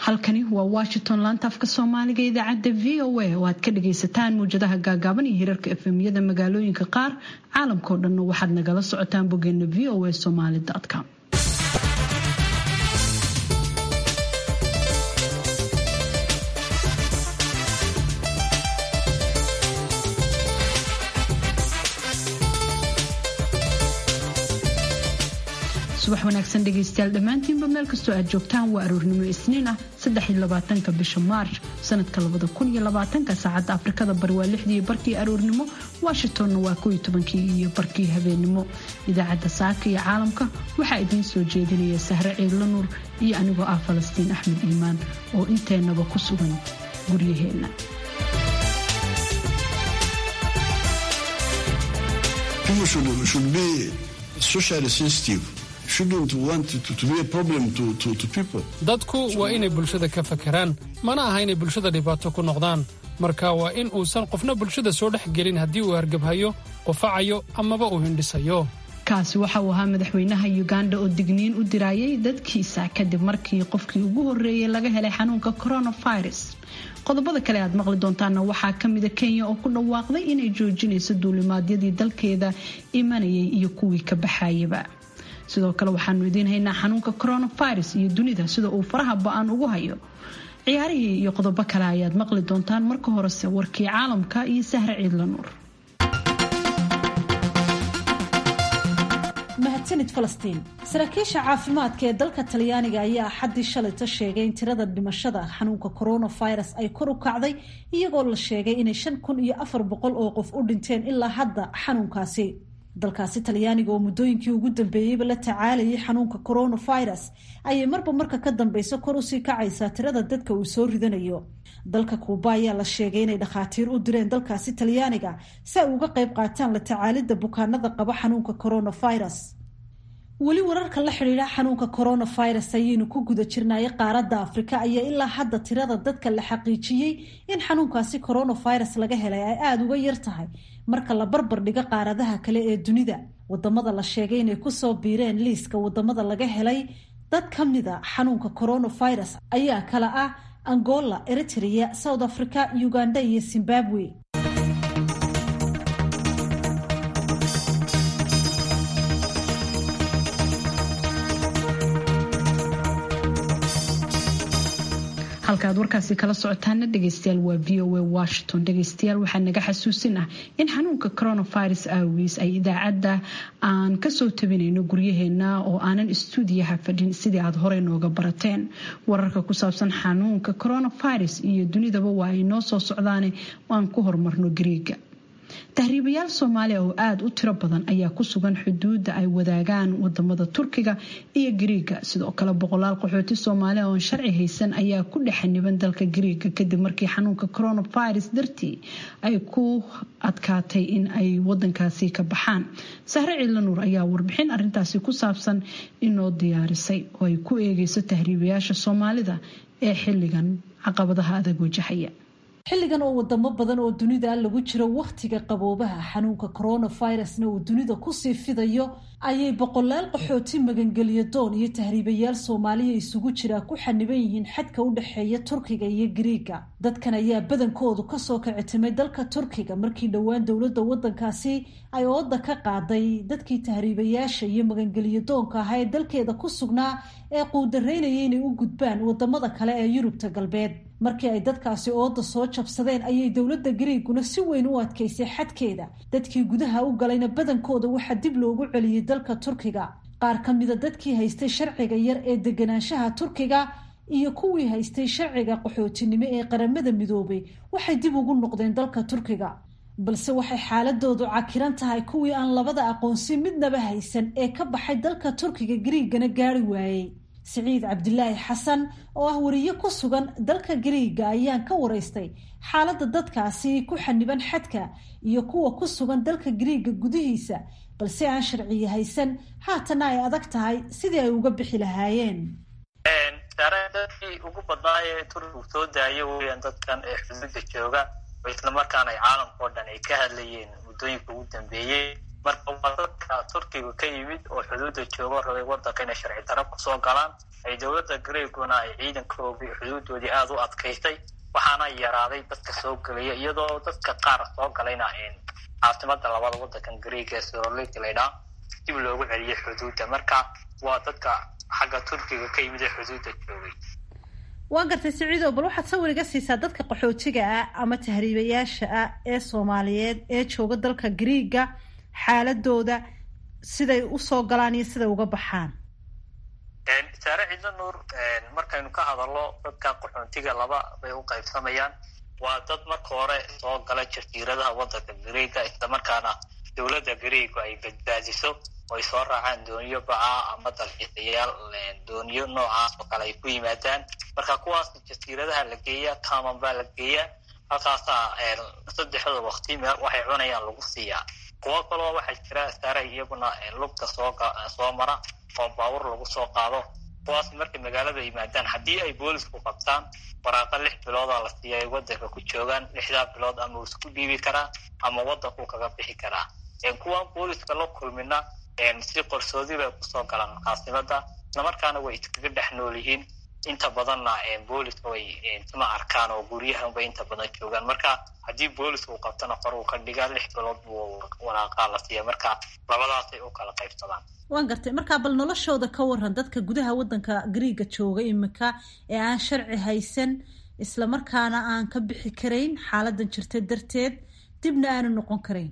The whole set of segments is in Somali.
halkani waa washington laanta afka soomaaliga idaacadda v o a oo aad ka dhagaysataan muwjadaha gaagaaban iyo hirarka efemyada magaalooyinka qaar caalamkao dhanna waxaad nagala socotaan bogeena v o a somaly com subax wanaagsan dhegaystayaal dhammaantiinba meel kastoo aad joogtaan waa aroornimo isniin ah saddexiyolabaatanka bisha maarch sanadka labada kun iyo labaatanka saacadda afrikada bari waa lixdii barkii aroornimo washingtonna waa kow iyo tobankii iyo barkii habeenimo idaacadda saaka iyo caalamka waxaa idiin soo jeedinaya sahre ciidla nuur iyo anigoo ah falastiin axmed iimaan oo inteennaba ku sugan guryaheenna dadku waa inay bulshada ka fakaraan mana aha inay bulshada dhibaato ku noqdaan marka waa in uusan qofna bulshada soo dhex gelin haddii uu hargabhayo qufacayo amaba uu hindhisayo kaasi waxa uu ahaa madaxweynaha uganda oo digniin u diraayay dadkiisa kadib markii qofkii ugu horreeyey laga helay xanuunka coronavirus qodobada kale aad maqli doontaana waxaa kamida kenya oo ku dhawaaqday inay joojinayso duulimaadyadii dalkeeda imanayay iyo kuwii ka baxayaba sidoo kale waxaanu idiin haynaa xanuunka coronavirus iyo dunida sida uu faraha ba-an ugu hayo ciyaarihii iyo qodobo kale ayaad maqli doontaan marka horese warkii caalamka iyo sahre ciidla nuur mahadsanid falastiin saraakiisha caafimaadka ee dalka talyaaniga ayaa axaddii shalayta sheegay in tirada dhimashada xanuunka coronavirus ay kor u kacday iyagoo la sheegay inay shan kun iyo afar boqol oo qof u dhinteen ilaa hadda xanuunkaasi dalkaasi talyaaniga oo muddooyinkii ugu dambeeyeyba la tacaalayay xanuunka coronavirus ayay marba marka ka dambeysa kor usii kacaysaa tirada dadka uu soo ridanayo dalka kuuba ayaa la sheegay inay dhakhaatiir u direen dalkaasi talyaaniga si ay uga qayb qaataan la tacaalidda bukaanada qaba xanuunka coronavirus weli wararka la xidhiidha xanuunka coronavirus ayaynu ku guda jirnaaye qaaradda afrika ayaa ilaa hadda tirada dadka la xaqiijiyey in xanuunkaasi coronavirus laga helay ay aada uga yar tahay marka la barbar dhigo qaaradaha kale ee dunida wadamada la sheegay inay kusoo biireen liiska wadamada laga helay dad ka mida xanuunka coronavirus ayaa kala ah angola eritrea south africa uganda iyo zimbabwe halkaaad warkaasi kala socotaana dhegeystayaal waa v o a washington dhegeystayaal waxaa naga xasuusin ah in xanuunka coronavirus aawiis ay idaacadda aan kasoo tabinayno guryaheena oo aanan istuudiyaha fadhin sidii aad horey nooga barateen wararka ku saabsan xanuunka coronavirus iyo dunidaba waa ay noo soo socdaane aan ku horumarno gariiga tahriibayaal soomaaliya oo aada u tiro badan ayaa ku sugan xuduudda ay wadaagaan wadamada turkiga iyo gariiga sidoo kale boqolaal qaxooti soomaaliya oon sharci haysan ayaa ku dhexaniban dalka gariiga kadib markii xanuunka coronavirus dartii ay ku adkaatay in ay wadankaasi ka baxaan sahre ciidla nuur ayaa warbixin arintaasi ku saabsan inoo diyaarisay oo ay ku eegeyso tahriibayaasha soomaalida ee xilligan caqabadaha adag wajahaya xilligan oo wadamo badan oo dunida lagu jiro wakhtiga qaboobaha xanuunka coronavirusna uu dunida kusii fidayo ayay boqolaal qaxooti magangeliyo doon iyo tahriibayaal soomaaliya isugu jiraa ku xaniban yihiin xadka u dhexeeya turkiga iyo gariiga dadkan ayaa badankoodu kasoo kicitimay dalka turkiga markii dhowaan dowladda wadankaasi ay ooda ka qaaday dadkii tahriibayaasha iyo magangeliyo doonka ahaa ee dalkeeda ku sugnaa ee quudaraynaya inay u gudbaan wadamada kale ee yurubta galbeed markii ay dadkaasi ooda soo jabsadeen ayay dowladda gariiguna si weyn u adkaysay xadkeeda dadkii gudaha u galayna badankooda waxaa dib loogu celiyey dalka turkiga qaar ka mida dadkii haystay sharciga yar ee deganaanshaha turkiga iyo kuwii haystay sharciga qaxootinimo ee qaramada midoobay waxay dib ugu noqdeen dalka turkiga balse waxay xaaladoodu cakiran tahay kuwii aan labada aqoonsi midnaba haysan ee ka baxay dalka turkiga gariigana gaari waayey siciid cabdilaahi xasan oo ah wariye ku sugan dalka gariiga ayaan ka waraystay xaaladda dadkaasi ku xaniban xadka iyo kuwa ku sugan dalka gariiga gudihiisa balse aan sharciya haysan haatana ay adag tahay sidii ay uga bixi lahaayeen dadkii ugu badnaayee turkigu soo daayo weyaan dadkan ee xuduudda jooga oo islamarkaana ay caalamka oo dhan ay ka hadlayeen muddooyinka ugu dambeeyey marka waa dadka turkiga ka yimid oo xuduudda joogo rabay wadanka inay sharci daro kusoo galaan ay dowladda greeguna ay ciidankoodii xuduudoodii aada u adkaysay waxaana yaraaday dadka soo gelaya iyadoo dadka qaar soo galayna caasimada labada wadankan greega soroleti laydhaa dib loogu celiyay xuduudda marka waa dadka xagga turkiga ka yimid ee xuduudda joogay waa gartay siciidow bal waxaad sawir iga siisaa dadka qaxootiga ah ama tahriibayaasha ah ee soomaaliyeed ee jooga dalka greega xaaladooda siday usoo galaan iyo siday uga baxaan saare cidlo nuur markaynu ka hadalno dadka qaxoontiga laba bay u qaybsamayaan waa dad marka hore soo gala jasiiradaha wadanka greega islamarkaana dowladda greega ay badbaadiso oo ay soo raacaan dooniyo bacaa ama dalxiisayaal dooniyo noocaas oo kale ay ku yimaadaan marka kuwaas jasiiradaha la geeya kaman baa la geeyaa halkaasaa saddexda wakti meel waxay cunayaan lagu siiyaa kuwo kaloo waxaa jira saaray iyaguna lugta soo soo mara oo baawur lagu soo qaado kuwaas markay magaalada yimaadaan haddii ay boolisku qabtaan waraaqa lix biloodaa la siiya ay wadanka ku joogaan lixdaa bilood ama uu isku dhiibi karaa ama wadanku kaga bixi karaa kuwaan booliska la kulmina si qorsoodi bay kusoo galaan caasimada islamarkaana way iskaga dhex nool yihiin inta badanna booliska way ma arkaan oo guryahanbay inta badan joogaan marka haddii booliska uu qabtana qor uu ka dhigaa lix bilood buu waraaqaa la siiya marka labadaasay u kala qaybsadaan waan gartay markaa bal noloshooda ka waran dadka gudaha wadanka greega jooga imika ee aan sharci haysan islamarkaana aan ka bixi karayn xaaladan jirta darteed dibna aanu noqon karayn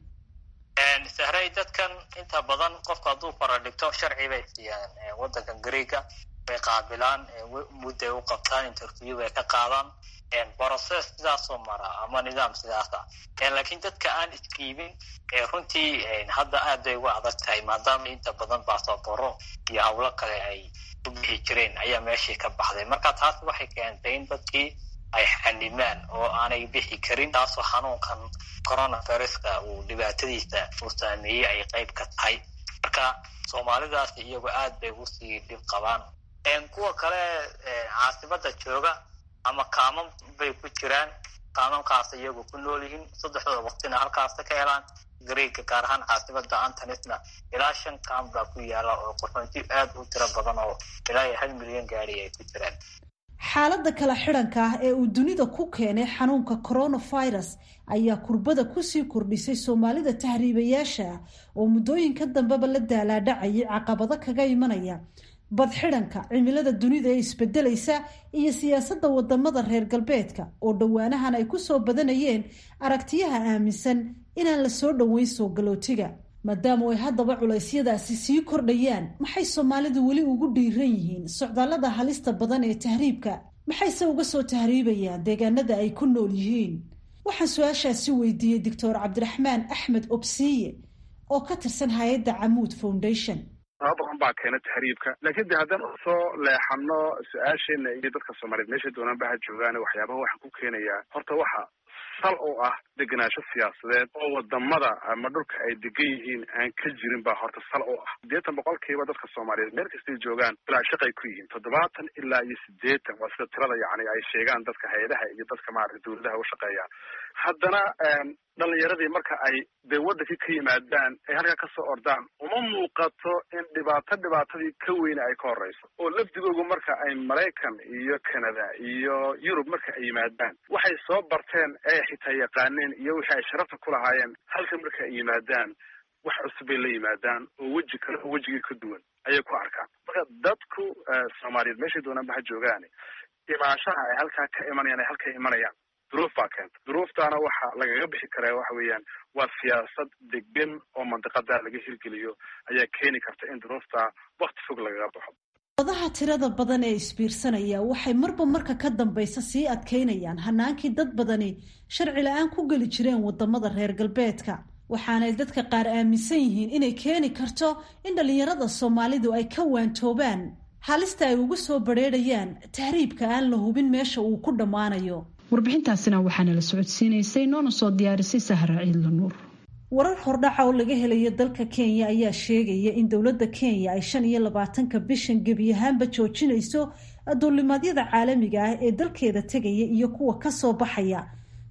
sahray dadkan inta badan qofku hadduu fara dhigto sharci bay siiyaan wadankan greega bay qaabilaan mudday u qabtaan interview bay ka qaadaan process sidaasoo mara ama nidaam sidaasa laakiin dadka aan iskiibin runtii hadda aad bay uga adag tahay maadaama inta badan baasaboro iyo hawlo kale ay u bixi jireen ayaa meeshii ka baxday marka taas waxay keentay in dadkii ay xanimaan oo aanay bixi karin taasoo xanuunkan coronaviruska uu dhibaatadiisa uu saameeyey ay qayb ka tahay marka soomaalidaas iyagu aad bay usii dhib qabaan kuwa kale caasimada jooga ama kaaman bay ku jiraan kaamankaas iyagu ku nool yihiin saddexdooda waqtina halkaasa ka helaan greega gaar ahaan caasimada antonisna ilaa shan kaam baa ku yaala oo qaxoonti aad u tiro badan oo ilaa iyo hal milyan gaari ay ku jiraan xaaladda kala xidhanka ah ee uu dunida ku keenay xanuunka coronavirus ayaa kurbada kusii kordhisay soomaalida tahriibayaasha ah oo muddooyinka dambeba la daalaadhacayay caqabado kaga imanaya badxidhanka cimilada dunida ee isbedelaysa iyo siyaasadda wadamada reer galbeedka oo dhowaanahan ay kusoo badanayeen aragtiyaha aaminsan inaan la soo dhoweyn soo galootiga maadaama ay haddaba culeysyadaasi sii kordhayaan maxay soomaalidu weli ugu dhiiran yihiin socdaallada halista badan ee tahriibka maxayse uga soo tahriibayaan deegaanada ay ku nool yihiin waxaan su-aashaasi weydiiyey doctor cabdiraxmaan axmed obsiye oo ka tirsan hay-adda camuud foundation sabab badan baa keena tahriibka laakiin de haddaan usoo leexano su-aasheena iyo dadka soomaaliyeed meeshay doonaanba ha joogaan waxyaabaha waxaan ku keenayaa horta waxa sal oo ah degenaansho siyaasadeed oo wadamada ama dhulka ay degan yihiin aan ka jirin baa horta sal oo ah siddeetan boqolkiiba dadka soomaaliyeed meel kastay joogaan bilaa shaqay ku yihiin toddobaatan ilaa iyo siddeetan waa sida tirada yacni ay sheegaan dadka hay-adaha iyo dadka maarata dawladaha u shaqeeyaan haddana dhalinyaradii marka ay dee wadankii ka yimaadaan ay halkaa kasoo ordaan uma muuqato in dhibaato dhibaatadii ka weyne ay ka horeyso oo lafdigoogu marka ay maraykan iyo canada iyo yurub marka ay yimaadaan waxay soo barteen ee xitaa yaqaaneen iyo wixii ay sharafta ku lahaayeen halka marka ay yimaadaan wax cusub bay la yimaadaan oo weji kale oo wejigii ka duwan ayay ku arkaan marka dadku soomaaliyeed meeshay doonaanba ha joogaan imaanshaha ay halkaa ka imanayaan ay halka imanayaan duruuf baa keenta duruuftaana waxa lagaga bixi karaa waxa weeyaan waa siyaasad degan oo mandiqada laga hirgeliyo ayaa keeni karta in duruufta wakti fog lagaga baxo wadaha tirada badan ee isbiirsanaya waxay marba marka ka dambaysa sii adkeynayaan hanaankii dad badani sharci la-aan ku geli jireen wadamada reer galbeedka waxaanay dadka qaar aaminsan yihiin inay keeni karto in dhallinyarada soomaalidu ay ka waantoobaan halista ay ugu soo badrheerayaan tahriibka aan la hubin meesha uu ku dhammaanayo warbixintaasina waxaana la socodsiinaysay noona soo diyaarisay sahra ciidla nuur warar hordhaca oo laga helayo dalka kenya ayaa sheegaya in dowladda kenya ay shan iyo labaatanka bishan gebi ahaanba joojinayso duulimaadyada caalamiga ah ee dalkeeda tegaya iyo kuwa kasoo baxaya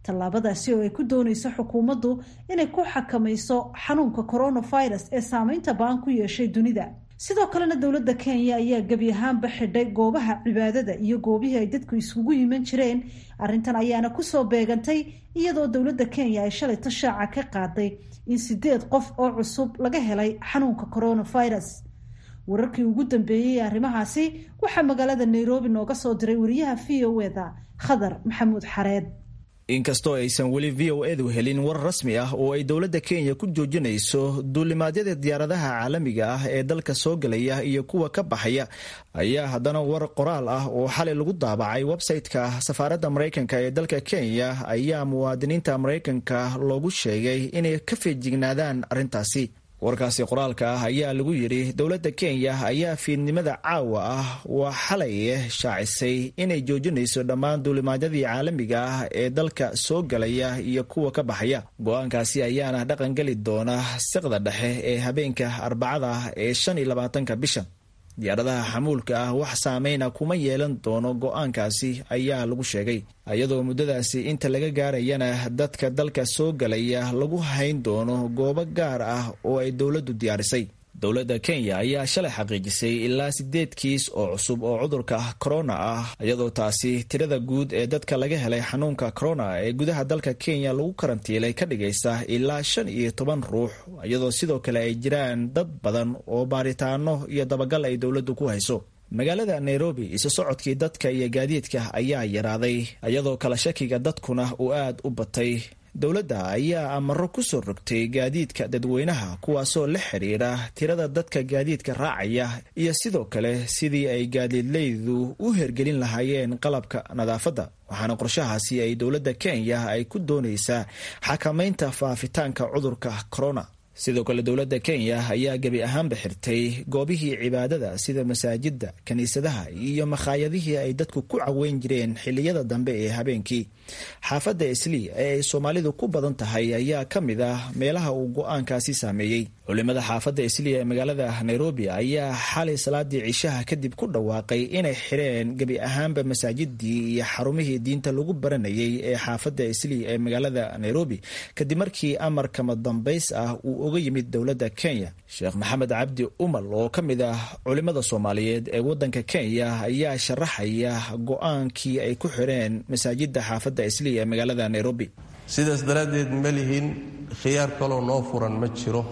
tallaabadaasi oo ay ku doonayso xukuumaddu inay ku xakamayso xanuunka coronavirus ee saameynta ba-an ku yeeshay dunida sidoo kalena dowladda kenya ayaa gebi ahaanba xidhay goobaha cibaadada iyo goobihii ay dadku isugu yiman jireen arrintan ayaana kusoo beegantay iyadoo dowladda kenya ay shalay tashaaca ka qaaday in sideed qof oo cusub laga helay xanuunka coronavirus wararkii ugu dambeeyey ee arrimahaasi waxaa magaalada nairobi nooga soo diray wariyaha v o eda khadar maxamuud xareed inkastoo aysan weli v o edu helin war rasmi ah oo ay dowladda kenya ku joojinayso duulimaadyada diyaaradaha caalamiga ah ee dalka soo gelaya iyo kuwa ka baxaya ayaa haddana war qoraal ah oo xalay lagu daabacay website-ka safaaradda maraykanka ee dalka kenya ayaa muwaadiniinta maraykanka loogu sheegay inay ka feejignaadaan arrintaasi warkaasi qoraalka ah ayaa lagu yidhi dowladda kenya ayaa fiidnimada caawa ah waa xalay shaacisay inay joojinayso dhammaan duulimaadyadii caalamiga ah ee dalka soo galaya iyo kuwa ka baxaya go-aankaasi ayaana dhaqan geli doona siqda dhexe ee habeenka arbacada ee shan iyo labaatanka bisha diyaaradaha xamuulka ah wax saameyna kuma yeelan doono go-aankaasi ayaa lagu sheegay iyadoo muddadaasi inta laga gaarayana dadka dalka soo galaya lagu hayn doono goobo gaar ah oo ay dowladdu diyaarisay dowladda kenya ayaa shalay xaqiijisay ilaa sideed kiis oo cusub oo cudurka corona ah iyadoo taasi tirada guud ee dadka laga helay xanuunka corona ee gudaha dalka kenya lagu karantiilay ka dhigaysa ilaa shan iyo toban ruux iyadoo sidoo kale ay jiraan dad badan oo baaritaano iyo dabagal ay dowladdu ku hayso magaalada nairobi isu socodkii dadka iyo gaadiidka ayaa yaraaday iyadoo kala shakiga dadkuna uu aad u batay dowladda ayaa amaro ku soo rogtay gaadiidka dadweynaha kuwaasoo la xiriira tirada dadka gaadiidka raacaya iyo sidoo kale sidii ay gaadiidleydu u hergelin lahaayeen qalabka nadaafadda waxaana qorshahaasi ay dowladda kenya ay ku doonaysaa xakamaynta faafitaanka cudurka corona sidoo kale dowladda kenya ayaa gebi ahaanba xirtay goobihii cibaadada sida masaajidda kiniisadaha iyo makhaayadihii ay dadku ku caweyn jireen xiliyada dambe ee habeenkii xaafadda islii ee ay soomaalidu ku badan tahay ayaa ka mid ah meelaha uu go-aankaasi saameeyey culimada xaafadda islii ee magaalada nairobi ayaa xalay salaadii cishaha kadib ku dhawaaqay inay xireen gebi ahaanba masaajidii iyo xarumihii diinta lagu baranayay ee xaafadda islii ee magaalada nairobi kadib markii amarkama dambays ah uu uga yimid dowladda kenya sheekh maxamed cabdi umal oo ka mid ah culimada soomaaliyeed ee wadanka kenya ayaa sharaxaya go-aankii ay ku xireen masaajida xaafadda islii ee magaalada nairobi sidaas daraaddeed ma lihin khiyaar kaloo noo furan ma jiro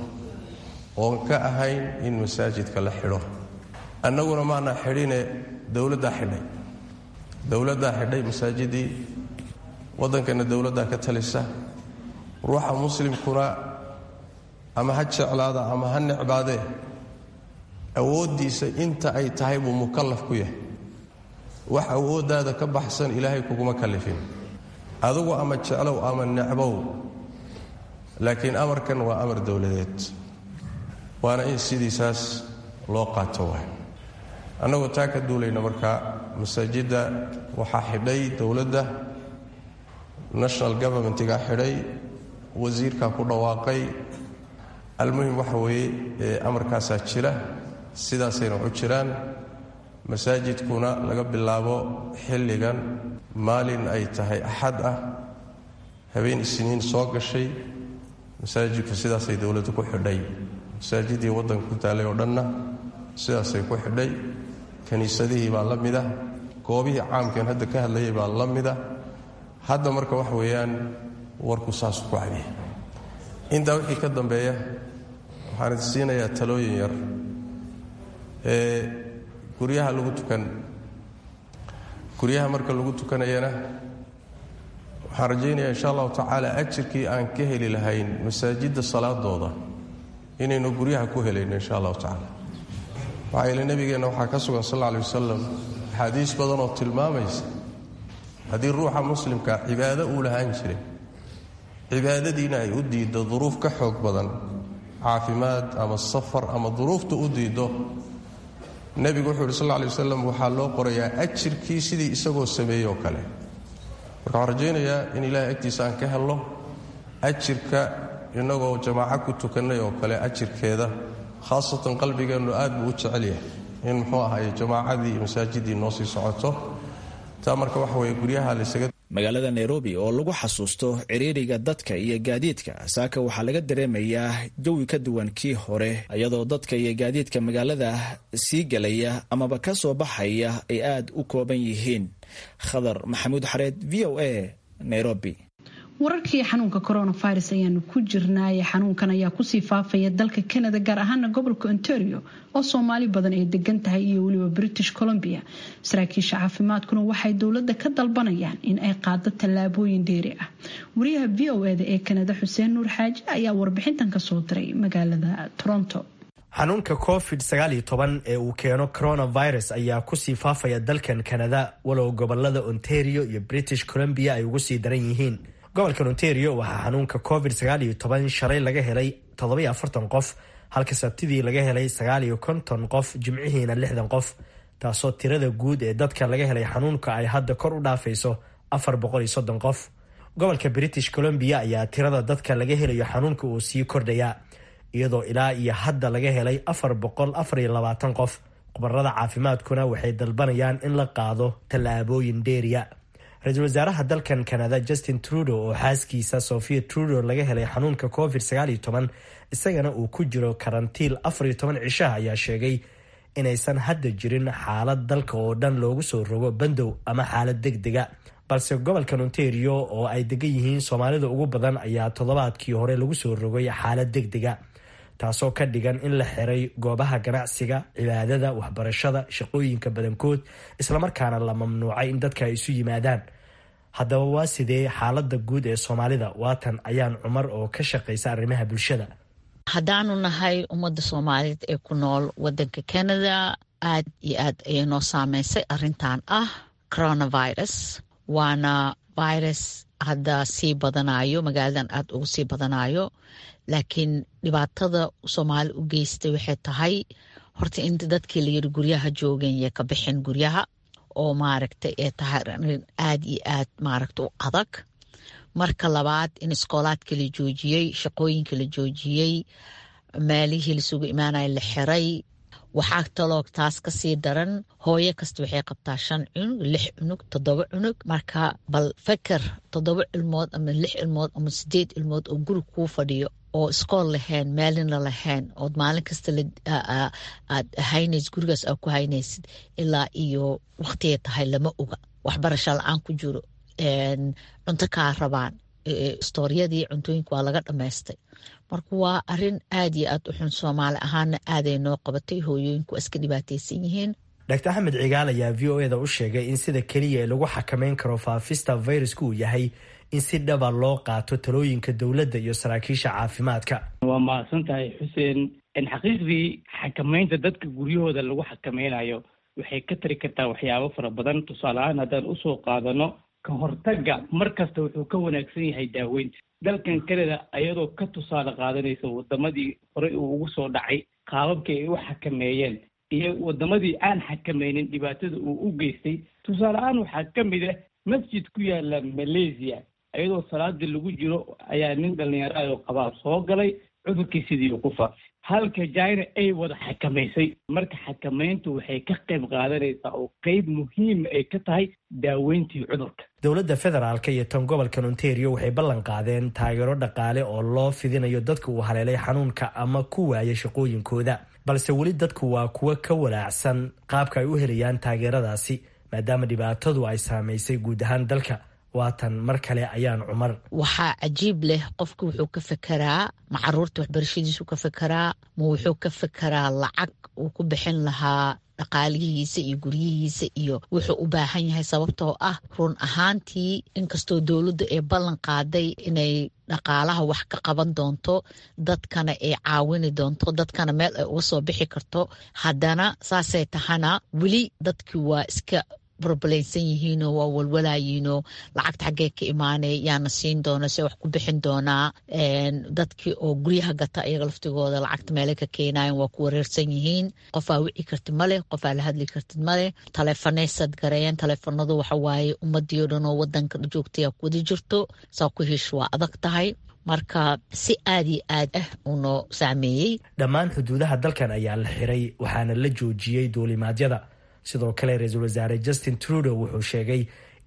oon ka ahayn in masaajidka la xidho annaguna maana xidhine dowladdaa xidhay dowladdaa xidhay masaajidii waddankana dowladdaa ka talisa ruuxa muslimkuna ama ha jeclaada ama ha necbaadee awooddiisa inta ay tahay buu mukallaf ku yahay wax awooddaada ka baxsan ilaahay kuguma kallifin adugu ama jeclow ama necbow laakiin amarkan waa amar dowladeed waana in sidiisaas loo qaato waay annagoo taa ka duulayna markaa masaajidda waxaa xidhay dowladda national governmentigaa xidhay wasiirkaa ku dhawaaqay almuhim waxa weeye ee amarkaasaa jira sidaasayna u jiraan masaajidkuna laga bilaabo xilligan maalin ay tahay axad ah habeen isniin soo gashay masaajidku sidaasay dowladdu ku xidhay masaajidii waddanka ku taalay oo dhanna sidaasay ku xidhay kiniisadihii baa la mida goobihii caamkeen hadda ka hadlayay baa la mida hadda marka wax weeyaan warku saasu ku cadiya intaa wixii ka dambeeya waxaan idin siinayaa talooyin yar ee guryaha lagu tukan guryaha marka lagu tukanayana waxaan rajaynayaa insha allahu tacaala ajirkii aan ka heli lahayn masaajidda salaadooda inaynu guryaha ku helayno insha allahu tacaala waxaa yeele nebigeenna waxaa ka sugan sal alla alay wasalam axaadiis badan oo tilmaamaysa haddii ruuxa muslimka cibaado uu lahaan jiray cibaadadiina ay u diiddo duruuf ka xoog badan caafimaad ama safar ama duruufta u diiddo nebigu wuxuu yidhi sal lla alay wasalam waxaa loo qorayaa ajirkii sidii isagoo sameeyey oo kale marka waxaan rajaynayaa in ilaahay agtiisa aan ka helno ajirka innagoo jamaaco ku tukannay oo kale ajirkeeda khaasatan qalbigeennu aad buu u jecel yahay in muxuu ahaye jamaacadii iyo masaajidii noo sii socoto taa marka waxa weeye guryaha laysaga magaalada nairobi oo lagu xasuusto ciriiriga dadka iyo gaadiidka saaka waxaa laga dareemayaa jawi ka duwan kii hore iyadoo dadka iyo gaadiidka magaalada sii gelaya amaba ka soo baxaya ay aada u kooban yihiin khadar maxamuud xareed v o a nairobi wararkii xanuunka coronavirus ayaanu ku jirnaaye xanuunkan ayaa kusii faafaya dalka canada gaar ahaana gobolka ontario oo soomaali badan ay degan tahay iyo weliba british columbia saraakiisha caafimaadkuna waxay dowladda ka dalbanayaan in ay qaado tallaabooyin dheeri ah wariyaha v o eda ee kanada xuseen nuur xaaji ayaa warbixintan kasoo diray magaalada toronto xanuunka covid sagaaliyo toban ee uu keeno coronavirus ayaa kusii faafaya dalkan kanada walow gobolada ontario iyo british columbia ay ugu sii daran yihiin gobolkan ontario waxaa xanuunka covid sagaaliyo toban shalay laga helay toddobiyo afartan qof halka sabtidii laga helay sagaaliyo konton qof jimcihiina lixdan qof taasoo tirada guud ee dadka laga helay xanuunka ay hadda kor u dhaafayso afar boqol iyo soddon qof gobolka british columbia ayaa tirada dadka laga helayo xanuunka uu sii kordhayaa iyadoo ilaa iyo hadda laga helay afar boqol afar iyo labaatan qof khubarada caafimaadkuna waxay dalbanayaan in la qaado tallaabooyin dheeriya ra-iisul wasaaraha dalkan canada justin trudeau oo xaaskiisa sofia trudeau laga helay xanuunka covid sagaaliyo toban isagana uu ku jiro karantiil afariyo toban cishaha ayaa sheegay inaysan hadda jirin xaalad dalka oo dhan loogu soo rogo bandow ama xaalad deg dega balse gobolkan ontario oo ay degan yihiin soomaalida ugu badan ayaa toddobaadkii hore lagu soo rogay xaalad deg dega taasoo ka dhigan in la xiray goobaha ganacsiga cibaadada waxbarashada shaqooyinka badankood islamarkaana la mamnuucay in dadka ay isu yimaadaan haddaba waa sidee xaalada guud ee soomaalida waatan ayaan cumar oo ka shaqaysa arrimaha bulshada haddaanu nahay ummadda soomaaliyeed ee ku nool wadanka canada aad iyo aad ayay noo saameysay arintan ah coronavirus waana virus hadda sii badanayo magaaladan aada ugu sii badanayo laakiin dhibaatada soomaali u geystay waxay tahay horta in dadkii layiri guryaha joogeen yay ka bixin guryaha oo maaragtay ee tahay arin aada iyo aad maaragta u adag marka labaad in iskoolaadka la joojiyey shaqooyinka la joojiyey meelihii lasugu imaanaya la xiray waxaa taloo taas kasii daran hooyo kasta waxay qabtaa shan cunug lix cunug toddoba cunug marka bal feker toddoba ilmood ama lix ilmood ama sideed ilmood oo guri kuu fadhiyo oo iskool lahayn meelina lahayn ood maalin kasta aad haynays gurigaas aad ku haynaysid ilaa iyo waktigay tahay lama oga waxbarasho la-aan ku jiro cunto kaa rabaan istooryadii cuntooyinka waa laga dhammaystay marka waa arin aad iyo aad u xun soomaali ahaana aaday noo qabatay hooyooyinku waa iska dhibaataysan yihiin dr axmed cigaal ayaa v o eda u sheegay in sida keliya ee lagu xakameyn karo faafista viruska uu yahay in si dhaba loo qaato talooyinka dowladda iyo saraakiisha caafimaadka waa mahadsan tahay xuseen xaqiiqdii xakameynta dadka guryahooda lagu xakameynayo waxay ka tari kartaa waxyaabo fara badan tusaale ahaan haddaan usoo qaadano ka hortagga mar kasta wuxuu ka wanaagsan yahay daaweynta dalkan canada ayadoo ka tusaale qaadanaysa wadamadii horey uu ugu soo dhacay qaababkii ay u xakameeyeen iyo wadamadii aan xakameynin dhibaatada uu u geystay tusaale ahaan waxaa ka mid ah masjid ku yaala malaysia ayadoo salaadii lagu jiro ayaa nin dhalinyaraado qabaab soo galay cudurkii sidii uu ku faafay halka china ay wada xakamaysay marka xakameyntu waxay ka qayb qaadanaysaa oo qeyb muhiima ay ka tahay daaweyntii cudurka dowladda federaalka iyo tan gobolkan ontario waxay ballan qaadeen taageero dhaqaale oo loo fidinayo dadka uu haleelay xanuunka ama ku waaya shaqooyinkooda balse weli dadku waa kuwo ka walaacsan qaabka ay u helayaan taageeradaasi maadaama dhibaatadu ay saamaysay guud ahaan dalka waatan mar kale ayaan cumar waxaa cajiib leh qofka wuxuu ka fekeraa ma caruurta waxbarashadiisu ka fekeraa ma wuxuu ka fekeraa lacag uu ku bixin lahaa dhaqaalihiisa iyo guryihiisa iyo wuxuu u baahan yahay sababtoo ah run ahaantii inkastoo dowladdu ay ballan qaaday inay dhaqaalaha wax ka qaban doonto dadkana ay caawini doonto dadkana meel ay uga soo bixi karto haddana saasay tahana weli dadkii waa iska roblaysan yihiinoo waa walwalaayiinoo lacagta xaggee ka imaanay yaana siin doona se wax ku bixin doonaa dadkii oo guryaha gata iyaga laftigooda lacagta meelay ka keenayan waa ku wareersan yihiin qofaa wici kartid maleh qofaa la hadli kartid maleh taleefanay sadgareeyeen taleefanadu waxawaaye ummadii o dhan oo wadanka joogtaya wada jirto saa ku hish waa adag tahay marka si aad iyo aad ah unoo saameeyey dhammaan xuduudaha dalkan ayaa la xiray waxaana la joojiyey duulimaadyada sidoo kale ra-iisul wasaare justin trudeau wuxuu sheegay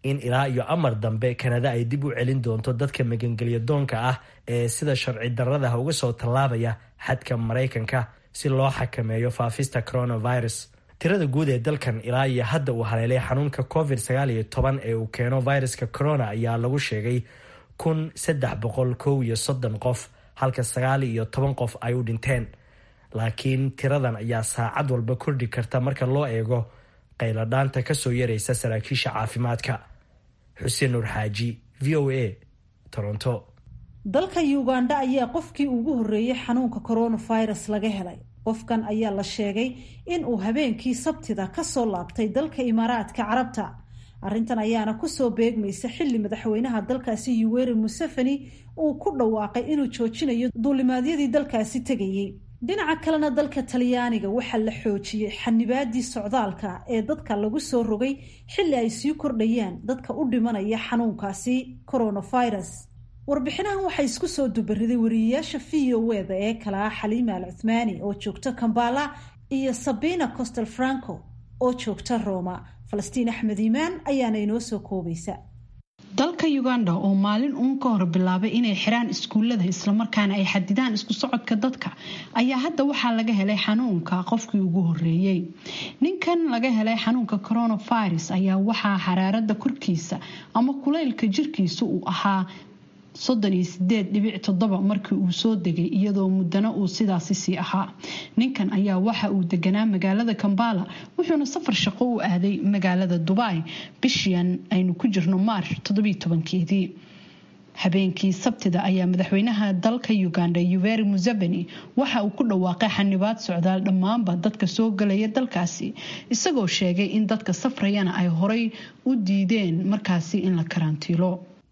in ilaa iyo amar dambe kanada ay dib u celin doonto dadka magangelya doonka ah ee sida sharci daradaha uga soo tallaabaya xadka maraykanka si loo xakameeyo faafista coronavirus tirada guud ee dalkan ilaa iyo hadda uu haleelay xanuunka covid sagaal iyo toban ee uu keeno viruska corona ayaa lagu sheegay kun saddex boqol kow iyo soddon qof halka sagaal iyo toban qof ay u dhinteen laakiin tiradan ayaa saacad walba kordhi karta marka loo eego qayladhaanta kasoo yaraysa saraakiisha caafimaadka xuseen nuur xaaji v o a toronto dalka uganda ayaa qofkii ugu horreeyey xanuunka coronavirus laga helay qofkan ayaa la sheegay in uu habeenkii sabtida kasoo laabtay dalka imaaraadka carabta arrintan ayaana kusoo beegmaysa xilli madaxweynaha dalkaasi yuweri museveni uu ku dhawaaqay inuu joojinayo duulimaadyadii dalkaasi tegayey dhinaca kalena dalka talyaaniga waxaa la xoojiyey xanibaadii socdaalka ee dadka lagu soo rogay xilli ay sii kordhayaan dadka u dhimanaya xanuunkaasi coronavirus warbixinahan waxaa isku soo dubariday wariyeyaasha v o eda ee kala ah xaliima al cuthmaani oo joogta kambala iyo sabina costel franco oo joogta roma falastiin axmed iimaan ayaana inoo soo koobaysa dalka uganda oo maalin uun ka hor bilaabay inay xiraan iskuulada islamarkaana ay xadidaan isku socodka dadka ayaa hadda waxaa laga helay xanuunka qofkii ugu horeeyey ninkan laga helay xanuunka coronavirus ayaa waxaa xaraarada korkiisa ama kulaylka jirkiisa uu ahaa soddon iyo sideed dhibic toddoba markii uu soo degay iyadoo muddana uu sidaasi sii ahaa ninkan ayaa waxa uu deganaa magaalada kambala wuxuuna safar shaqo u aaday magaalada dubai bishian aynu ku jirno maarch toddobiyo tobankeedii habeenkii sabtida ayaa madaxweynaha dalka uganda yuveri museveni waxa uu ku dhawaaqay xanibaad socdaal dhammaanba dadka soo galaya dalkaasi isagoo sheegay in dadka safrayana ay horay u diideen markaasi in la karantiilo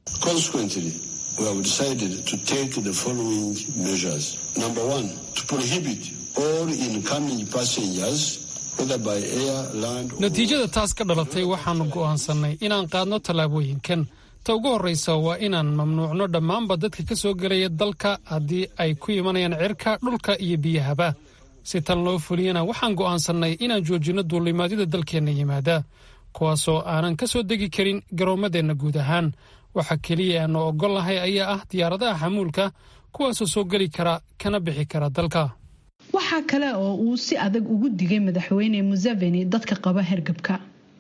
we have decided to take the following measures. Number one, to prohibit all incoming passengers, whether by air, land or... natiijada taas ka dhalatay waxaanu go'aansannay inaan qaadno tallaabooyinkan ta ugu horraysa waa inaan mamnuucno dhammaanba dadka ka soo gelaya dalka haddii ay ku imanayaan cirka dhulka iyo biyahaba si tan loo fuliyana waxaan go'aansannay inaan joojinno duulimaadyada dalkeenna yimaada kuwaasoo aanan ka soo degi karin garoommadeenna guud ahaan waxa keliya aanu ogolnahay ayaa ah diyaaradaha xamuulka kuwaasoo soo geli kara kana bixi kara dalka waxaa kale oo uu si adag ugu digay madaxweyne museveni dadka qaba hergabka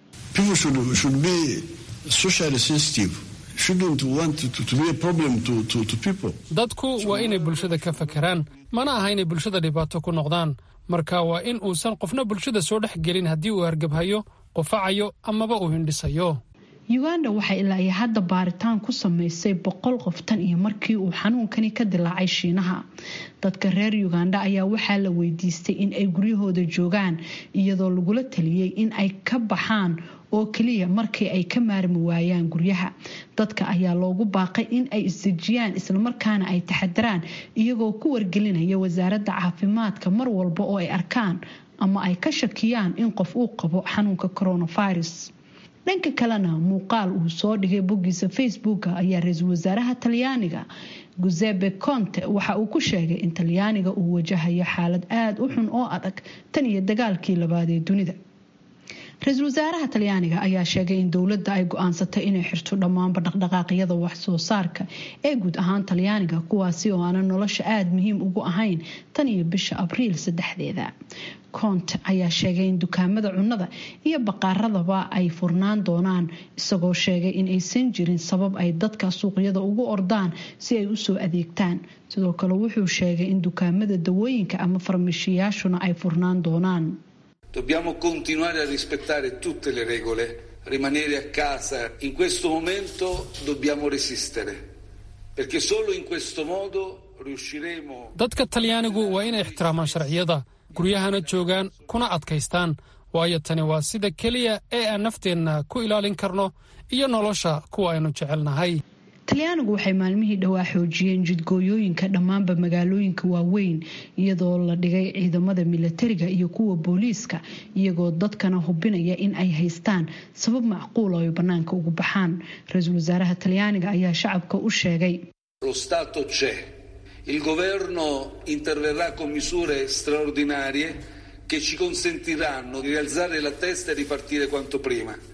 dadku waa inay bulshada ka fakeraan mana aha inay bulshada dhibaato ku noqdaan marka waa in uusan qofna bulshada soo dhex gelin haddii uu hargabhayo qufacayo amaba uu hindhisayo uganda waxay ilaa iyo hadda baaritaan ku samaysay boqol qof tan iyo markii uu xanuunkani ka dilaacay shiinaha dadka reer uganda ayaa waxaa la weydiistay in ay guryahooda joogaan iyadoo lagula taliyey in ay ka baxaan oo keliya markii ay ka maarmi waayaan guryaha dadka ayaa loogu baaqay in ay isdejiyaan islamarkaana ay taxadaraan iyagoo ku wargelinaya wasaaradda caafimaadka mar walba oo ay arkaan ama ay ka shakiyaan in qof uu qabo xanuunka coronavirus dhanka kalena muuqaal uu soo dhigay boggiisa facebooka ayaa ra-iisul wasaaraha talyaaniga gusepe conte waxa uu ku sheegay in talyaaniga uu wajahayo xaalad aada u xun oo adag tan iyo dagaalkii labaad ee dunida ra-iisul wasaaraha talyaaniga ayaa sheegay in dowladda ay go-aansatay inay xirto dhammaanba dhaqdhaqaaqyada wax soo saarka ee guud ahaan talyaaniga kuwaasi oo aanan nolosha aada muhiim ugu ahayn tan iyo bisha abriil saddexdeeda conte ayaa sheegay in dukaamada cunnada iyo baqaaradaba ay furnaan doonaan isagoo sheegay in aysan jirin sabab ay dadka suuqyada ugu ordaan si ay usoo adeegtaan sidoo kale wuxuu sheegay in dukaamada dawooyinka ama farmashiyaashuna ay furnaan doonaan Dobbiamo continuare a rispettare tutte le regole, rimanere a casa. In questo momento dobbiamo resistere, perché solo in questo modo riusciremo. dadka talyaanigu waa inay ixtiraamaan sharciyada guryahana joogaan kuna adkaystaan waayo tani waa sida keliya ee aan nafteenna ku ilaalin karno iyo nolosha kuwa aynu jecelnahay talyaanigu waxay maalmihii dhowaa xoojiyeen jidgooyooyinka dhammaanba magaalooyinka waaweyn iyadoo la dhigay ciidamada milatariga iyo kuwa booliiska iyagoo dadkana hubinaya in ay haystaan sabab macquul oo ay bannaanka ugu baxaan ra-iisul wasaaraha talyaaniga ayaa shacabka u sheegay Lo Stato c'è. Il governo interverrà con misure straordinarie che ci consentiranno di rialzare la testa e ripartire quanto prima.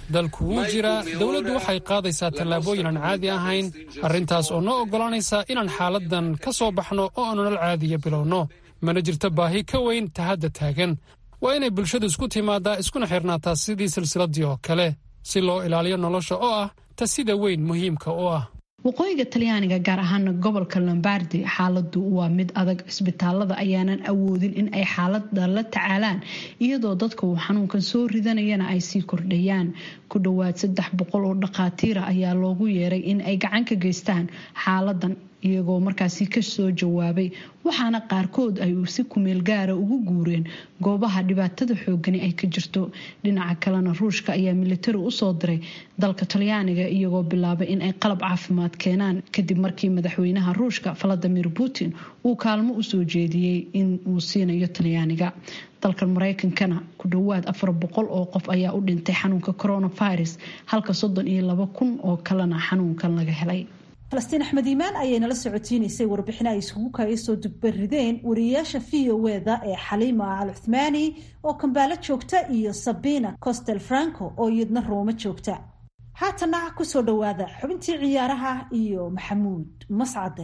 dalku wuu jiraa dowladdu waxay qaadaysaa tallaabooyin aan caadi ahayn arrintaas oo noo oggolaanaysa inaan xaaladdan ka soo baxno oo aan nolol caadiya bilowno mana jirto baahi ka weyn ta hadda taagan waa inay bulshadu isku timaadaa iskuna xirnaataa sidii silsiladdii oo kale si loo ilaaliyo nolosha oo ah ta sida weyn muhiimka u ah waqooyiga talyaaniga gaar ahaana gobolka lombardi xaaladu waa mid adag cisbitaalada ayaanan awoodin in ay xaalada la tacaalaan iyadoo dadka uu xanuunkan soo ridanayana ay sii kordhayaan ku dhowaad saddex boqol oo dhakhaatiira ayaa loogu yeeray in ay gacan ka geystaan xaaladan iyagoo markaasi kasoo jawaabay waxaana qaarkood ay si kumeel gaara ugu guureen goobaha dhibaatada xoogani ay ka jirto dhinaca kalena ruushka ayaa militari usoo diray dalka talyaaniga iyagoo bilaabay in ay qalab caafimaad keenaan kadib markii madaxweynaha ruushka valadimir putin uu kaalmo usoo jeediyey in uu siinayo talyaaniga dalkan mareykankana ku dhowaad afar boqol oo qof ayaa u dhintay xanuunka coronavirus halka soddon iyo laba kun oo kalena xanuunkan laga helay falastiin axmed iimaan ayay nala socotiinaysay warbixino ay isugu kaga soo dugbarideen wariyayaasha v o eda ee xaliima al cuthmaani oo kambaalo joogta iyo sabina costel franco oo iyadna rooma joogta haatana kusoo dhowaada xubintii ciyaaraha iyo maxamuud mascade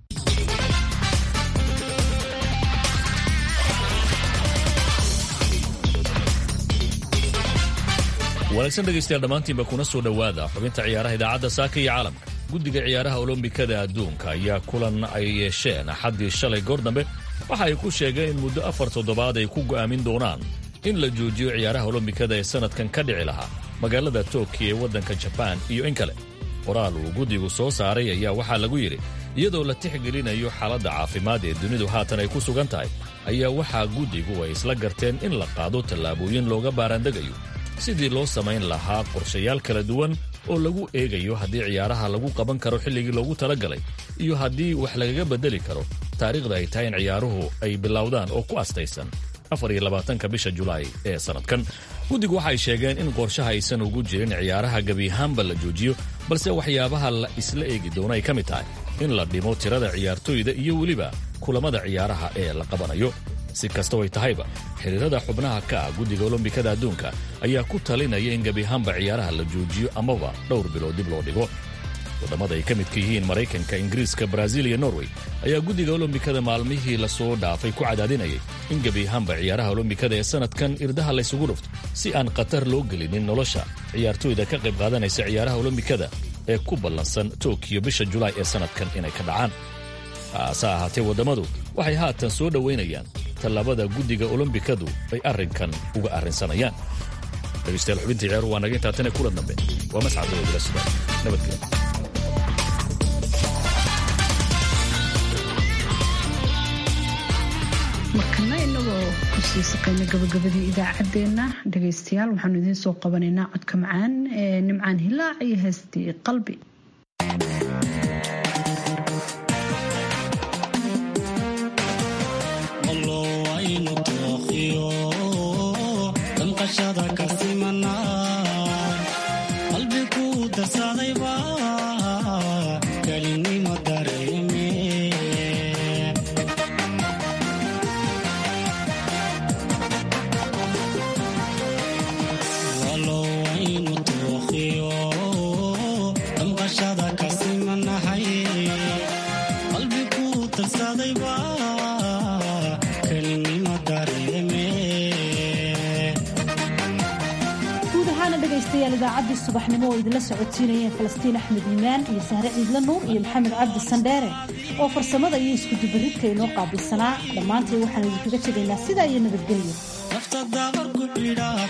wanaagsan dhegaystayaal dhammaantiinba kuna soo dhowaada xubinta ciyaaraha idaacadda saaka iyo caalamka guddiga ciyaaraha olombikada adduunka ayaa kulan ay yeesheen axaddii shalay goor dambe waxa ay ku sheegeen in muddo afar toddobaad ay ku go'aamin doonaan in la joojiyo ciyaaraha olombikada ee sannadkan ka dhici lahaa magaalada tokiyo ee waddanka jabaan iyo in kale qoraal uu guddigu soo saaray ayaa waxaa lagu yidhi iyadoo la tixgelinayo xaaladda caafimaad ee dunidu haatan ay ku sugan tahay ayaa waxaa guddigu ay isla garteen in la qaado tallaabooyin looga baaraandegayo sidii loo samayn lahaa qorshayaal kala duwan oo lagu eegayo haddii ciyaaraha lagu qaban karo xilligii loogu talagalay iyo haddii wax lagaga beddeli karo taariikhda ay tahay in ciyaaruhu ay bilowdaan oo ku astaysan afar iyo labaatanka bisha julaay ee sannadkan guddigu waxay sheegeen in qorshaha aysan ugu jirin ciyaaraha gebiahaanba la joojiyo balse waxyaabaha la isla eegi doono ay ka mid tahay in la dhimo tirada ciyaartoyda iyo weliba kulammada ciyaaraha ee la qabanayo si kastoo ay tahayba xiriirada xubnaha ka ah guddiga olombikada adduunka ayaa ku talinaya in gebiahaanba ciyaaraha la joojiyo amaba dhowr bilood dib loo dhigo waddamada ay ka midka yihiin maraykanka ingiriiska baraaziil iyo norway ayaa guddiga olombikada maalmihii lasoo dhaafay ku cadaadinayay in gebiahaanba ciyaaraha olombikada ee sannadkan irdaha laysugu dhufto si aan khatar loo gelinin nolosha ciyaartoyda ka qayb qaadanaysa ciyaaraha olombikada ee ku ballansan tokiyo bisha julaay ee sannadkan inay ka dhacaan haase ahaatee waddamadu waxay haatan soo dhowaynayaan tallaabada guddiga olombikadu ay arrinkan uga arrinsanayaan dhegeystayaal xubintii ciyaaru waa naga intaa tane kula dambe waa mascad oo bila sugan nabadgelyo markana inagoo kusii saqayna gabagabadii idaacaddeenna dhegaystayaal waxaanu idiin soo qabanaynaa codka macaan ee nimcaan hilaac iyo heestii qalbi idaacadii subaxnimo oo idinla socodsiinayeen falastiin axmed iimaan iyo sahre ciidla nuur iyo maxamed cabdi sandheere oo farsamada iyo iskudubaridka inoo qaabilsanaa dhammaantii waxaan idinkaga tegaynaa sidaa iyo nabadgelyo